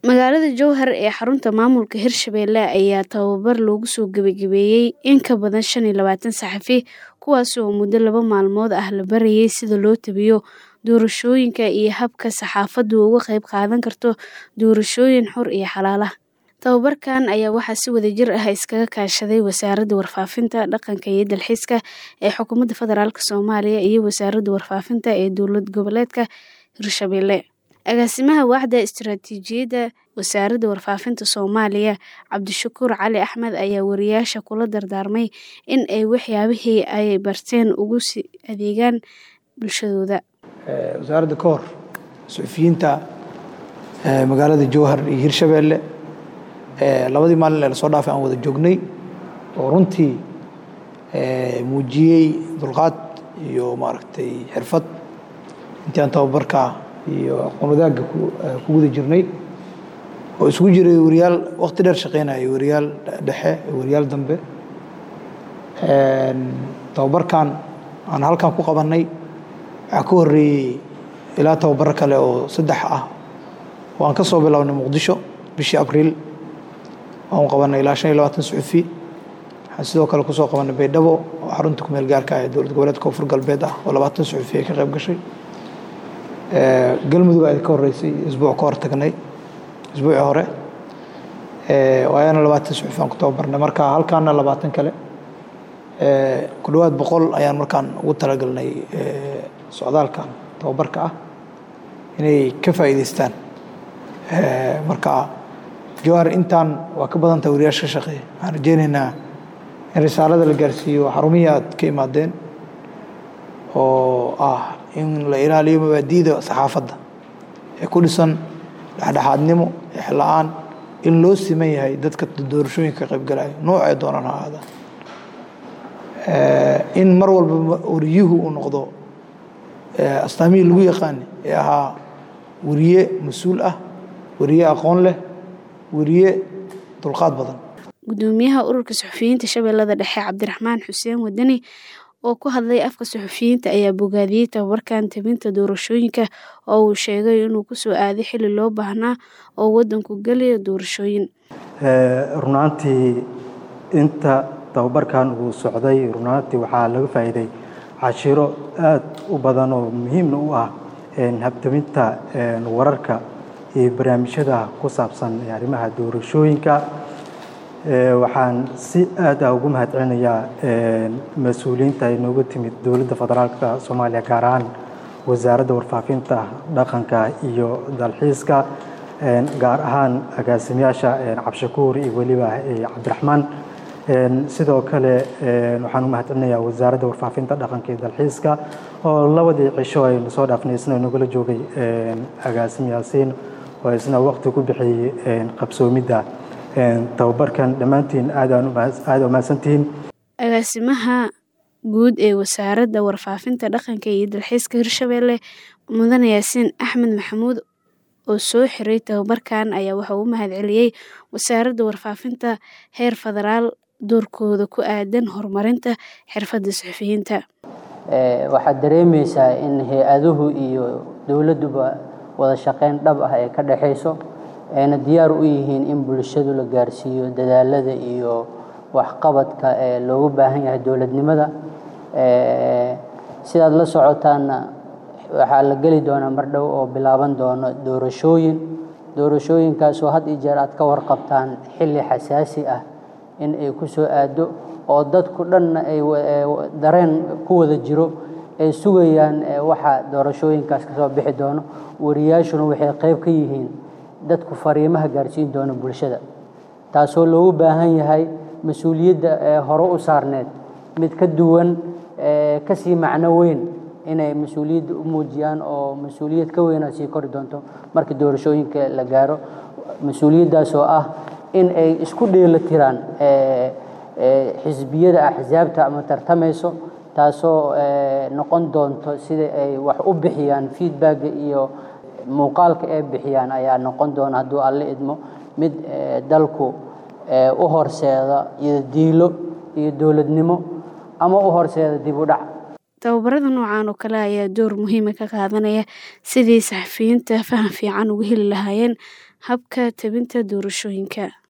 Magaalada Jowhar ee xarunta maamulka Hirshabelle ayaa tababar loogu soo gabagabeeyay in ka badan shan iyo labaatan saxafi kuwaas oo muddo laba maalmood ah la barayay sida loo tabiyo doorashooyinka iyo habka saxaafaddu uga qayb qaadan karto doorashooyin xor iyo xalaal ah. Tababarkan ayaa waxaa si wadajir ah iskaga kaashaday Wasaaradda Warfaafinta, Dhaqanka iyo Dalxiiska ee Xukuumadda Federaalk Soomaaliya iyo Wasaaradda Warfaafinta ee Dowlad Goboleedka Hirshabelle. Agaasimaha Waaxda Istiraatiijiyadda Wasaaradda Warfaafinta Soomaaliya, Cabdishakuur Cali Axmed ayaa wariyaasha kula dardaarmay in ay waxyaabihii ay barteen ugu sii adeegaan bulshadooda. wasaaradda ka hor suxufiyiinta magaalada Jowhar iyo Hirshabelle labadii maalin ee lasoo dhaafay aan wada joognay oo runtii muujiyey dulqaad iyo maaragtay xirfad intii aan tababarka iyo aqoon wadaagga ku guda jirnay oo isugu jiray wariyaal waqti dheer shaqeynaya wariyaal dhexe wariyaal dambe tababarkan aan halkan ku qabannay waxaa ka horreeyey ilaa tababaro kale oo saddex ah oo aan ka soo bilownay muqdisho bishii abriil waan qabanay ilaa shan iyo labaatan suxufi waxaan sidoo kale kusoo qabanay baydhabo oo xarunta kumeel gaarka ah ee dowlad goboleedka koonfur galbeed ah oo labaatan suxufi ay ka qayb gashay galmudug ay ka horreysay isbuuc ka hor tagnay isbuucii hore waayana labaatan suxufi aan ku tababarnay marka halkaana labaatan kale ku dhowaad boqol ayaan markaan ugu talagalnay socdaalkan tababarka ah inay ka faa'iidaystaan marka jowhar intaan waa ka badan tahay wariyaasha ka shaqeeya waxaan rajeynaynaa in risaalada la gaarsiiyo xarumihii aad ka imaadeen oo ah in la ilaaliyo mabaadi'da saxaafadda ee ku dhisan dhexdhexaadnimo exla-aan in loo siman yahay dadka doorashooyinka ka qaybgalaya noocee doonaan ha ahaadaan in mar walba wariyuhu uu noqdo astaamihii lagu yaqaani ee ahaa wariye mas-uul ah wariye aqoon leh wariye dulqaad badan gudoomiyaha ururka suxufiyiinta shabeellada dhexe cabdiraxmaan xuseen wadani oo ku hadlay afka suxufiyiinta ayaa bogaadiyey tababarkan tabinta doorashooyinka oo uu sheegay inuu kusoo aaday xilli loo baahnaa oo waddanku gelayo doorashooyin runaantii inta tababarkan uu socday runaantii waxaa laga faa'iiday cashiro aad u badan oo muhiimna u ah habtabinta wararka iyo barnaamijyada ku saabsan arrimaha doorashooyinka waxaan si aad ah ugu mahadcelinayaa mas-uuliyiinta ay nooga timid dowladda federaalka soomaaliya gaar ahaan wasaaradda warfaafinta dhaqanka iyo dalxiiska gaar ahaan agaasimayaasha cabdishakuur iyo weliba cabdiraxmaan sidoo kale waxaan u mahadcelinayaa wasaaradda warfaafinta dhaqanka iyo dalxiiska oo labadii cisho aynu soo dhaafnay isna nagala joogay agaasim yaasiin oo isna waqti ku bixiyey qabsoomidda tababarkan dhammaantiin aada umahadsantihiin agaasimaha guud ee wasaaradda warfaafinta dhaqanka iyo dalxiiska hirshabelle mudane yaasiin axmed maxamuud oo soo xiray tababarkan ayaa waxa uu mahadceliyey wasaaradda warfaafinta heer federaal doorkooda ku aadan horumarinta xirfadda suxufiyiinta waxaad dareemaysaa in hay-aduhu iyo dowladduba wada shaqeyn dhab ah ee ka dhexayso ayna diyaar u yihiin in bulshadu la gaarsiiyo dadaalada iyo waxqabadka ee loogu baahan yahay dowladnimada sidaad la socotaanna waxaa la geli doonaa mar dhow oo bilaaban doono doorashooyin doorashooyinkaasoo had iyo jeer aad ka warqabtaan xilli xasaasi ah in ay ku soo aado oo dadku dhanna ay dareen ku wada jiro ay sugayaan waxa doorashooyinkaas kasoo bixi doono wariyaashuna waxay qayb ka yihiin dadku fariimaha gaarsiin doona bulshada taasoo loogu baahan yahay mas-uuliyadda hore u saarneed mid ka duwan kasii macno weyn inay mas-uuliyadda u muujiyaan oo mas-uuliyad ka weynaa sii kori doonto markii doorashooyinka la gaaro mas-uuliyaddaas oo ah in ay isku dheela tiraan xisbiyada axsaabta ama tartamayso taasoo noqon doonto sida ay wax u bixiyaan feedbacka iyo muuqaalka ay bixiyaan ayaa noqon doona hadduu alle idmo mid dalku u horseeda iyo diilo iyo dowladnimo ama u horseeda dib u dhac tababarada noocan oo kale ayaa door muhiima ka qaadanaya sidii saxafiyiinta faham fiican uga heli lahaayeen habka tebinta doorashooyinka.